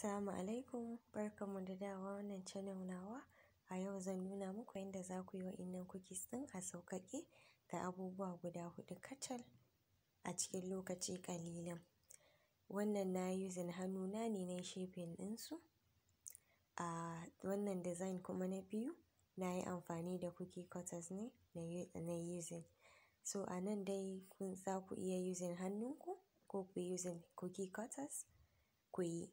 Assalamu alaikum barkanmu da dawowa wannan channel nawa. A yau zan nuna muku yadda za ku yi wa'innan cookies ɗin a sauƙaƙe da abubuwa guda huɗu kacal a cikin lokaci ƙalilan. Wannan na yi using hannuna ne na yi shaping ɗinsu. A wannan design kuma na biyu na yi amfani da cookie cutters ne na yi using. So a nan dai za ku iya using hannunku ko ku yi using cookie cutters ku yi.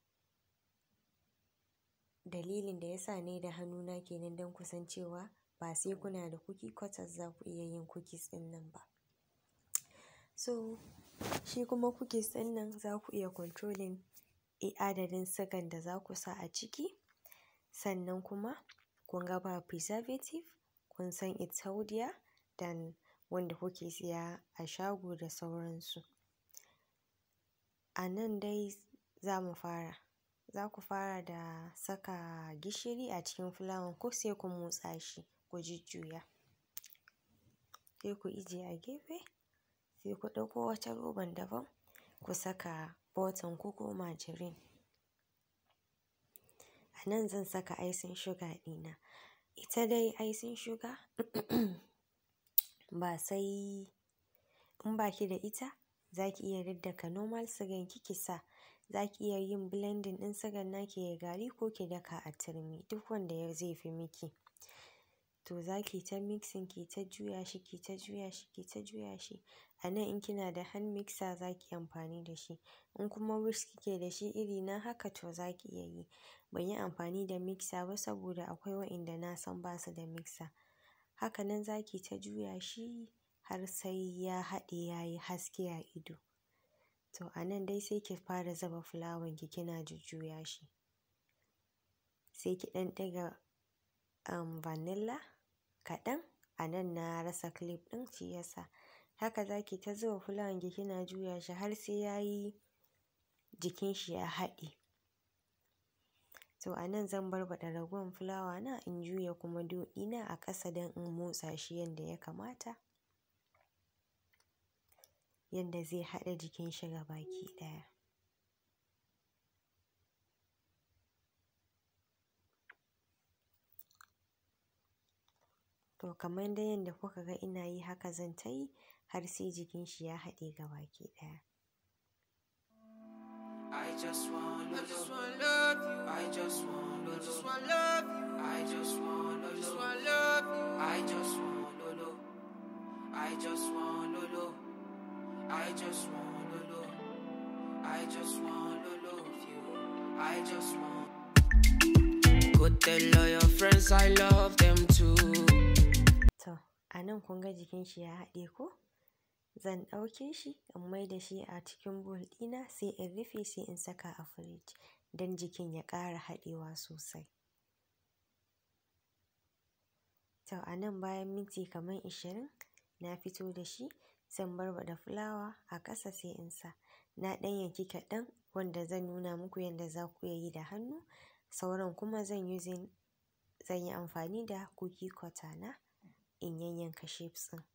Dalilin da ya sa na yi da hannuna kenan don ku san cewa ba sai kuna da cookie cutters za ku iya yin cookies ɗin nan ba. So shi kuma cookies ɗin nan za ku iya controlling adadin sugan da za ku sa a ciki. Sannan kuma kun ga ba preservative, kun san it's healthier than wanda kuke siya a shago da sauransu. A nan dai za mu fara. Za ku fara da saka gishiri a cikin fulawan ku sai ku motsa shi ku jujjuya. Sai ku ijiye a gefe, sai ku ɗauko wata roban daban ku saka butter ku ko margarine. A nan zan saka icing sugar ɗina. Ita dai icing sugar ba sai in ba ki da ita za ki iya daddaka normal sugan ki ki sa. Za ki iya yin blending ɗin sugan naki yayi gari ko ki daka a turmi duk wanda zai fi miki. To za ki ta mixing ki ta juya shi, ki ta juya shi, ki ta juya shi. A nan in kina da hand mixer za ki yi amfani da shi. In kuma whisk kike da shi iri na haka to za ki iya yi. Ban yi amfani da mixer ba saboda akwai wa'inda na san ba su da mixer. Haka nan za ki ta juya shi har sai ya haɗe ya yi haske a ido. To a nan dai sai ki fara zuba fulawan ki kina jujjuya shi. Sai ki ɗan ɗiga um vanilla kaɗan. A nan na rasa clip ɗin shi ya sa. Haka za ki ta zuba fulawan ki kina juya shi har sai ya yi jikin shi ya haɗe. To a nan zan barbaɗa ragowar fulawa na in juya kuma dough ɗina a ƙasa don in motsa shi yanda ya kamata. Yanda zai haɗe jikin shi gabaki ɗaya. To kamar dai yanda kuka ga ina yi haka zan ta yi har sai jikin shi ya haɗe gabaki ɗaya. I just want I just want love you. I just want I just want love you. I just want I just want love you. I just want Lolo. I just want Lolo. I just want Lolo. I just want Lolo you. I just want Go tell all your friends I love them too. To a nan kun ga jikin shi ya haɗe ko? Zan ɗauke shi in mai da shi a cikin bowl ɗina sai in rufe sai in saka a fridge don jikin ya ƙara haɗewa sosai. To a nan bayan minti kamar ashirin na fito da shi zan barbaɗa fulawa a ƙasa sai in sa. Na ɗan yanki kaɗan wanda zan nuna muku yanda za ku iya yi da hannu. Sauran kuma zan using zan yi amfani da cookie cutter na in yayyanka shapes ɗin.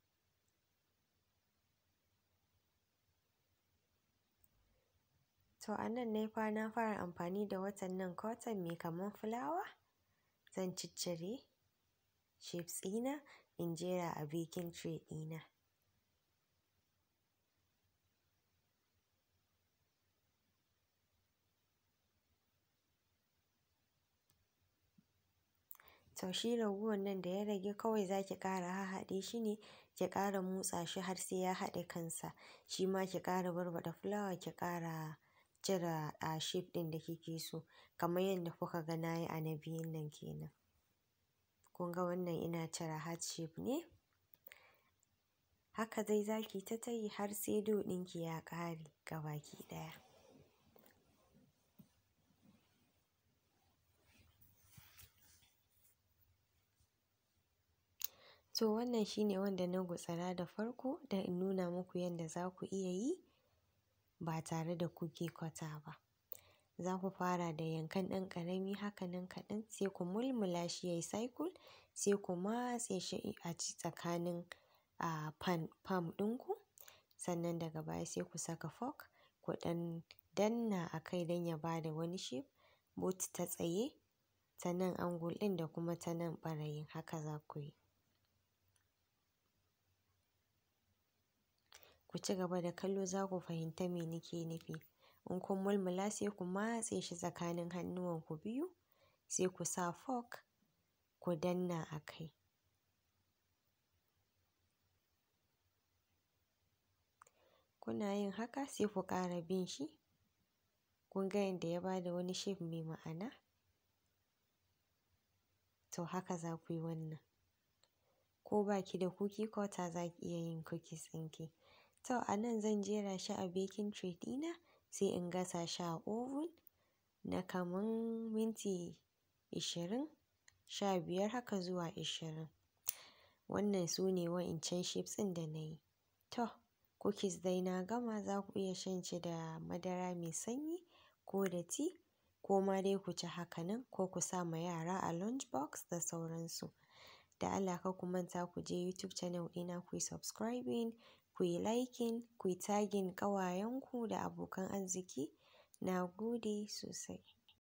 To a nan ne fa na fara amfani da watan nan cotton mai kaman fulawa. Zan ciccire shapes ɗina in jera a baking tray ɗina. To shi ragowar nan da ya rage kawai za ki ƙara hahhaɗe shi ne ki ƙara motsa shi har sai ya haɗe kansa. Shi ma ki ƙara barbaɗa fulawa ki ƙara cire a shape ɗin da kike so kamar yadda kuka ga na yi a na biyun nan kenan. Kun ga wannan ina cire heart shape ne. Haka dai za ki ta tayi har sai dough ɗinki ya ƙare gabaki ɗaya. To wannan shine wanda na gutsira da farko don in nuna muku yanda za ku iya yi ba tare da cookie cutter ba. Za ku fara da yankan ɗan ƙarami haka nan kaɗan sai ku mulmula shi yayi cycle sai ku matse shi a tsakanin a pan palm ɗinku. Sannan daga baya sai ku saka fork ku ɗan danna a kai don ya ba da wani shape both ta tsaye ta nan angle ɗin da kuma ta nan ɓarayin haka za ku yi ku ci gaba da kallo za ku fahimta me nake nufi in kun mulmula sai ku matse shi tsakanin hannuwanku biyu sai ku sa fork ku danna a kai kuna yin haka sai ku ƙara bin shi kun ga yadda ya ba da wani shape mai ma'ana to haka za ku yi wannan ko ba ki da cookie cutter za ki iya yin cookies ɗinki to a nan zan jera shi a baking tray ɗina sai in gasa shi a oven na kaman minti ishirin sha biyar haka zuwa ishirin wannan su ne wa'incan shapes ɗin da na yi to cookies dai na gama za ku iya shan shi da madara mai sanyi ko da tea ko ma dai ku ci haka nan ko ku sa ma yara a lunch box da sauransu da Allah ka ku manta ku je YouTube channel ɗina ku yi subscribing ku yi liking ku yi tagging ƙawayenku da abokan arziki na gode sosai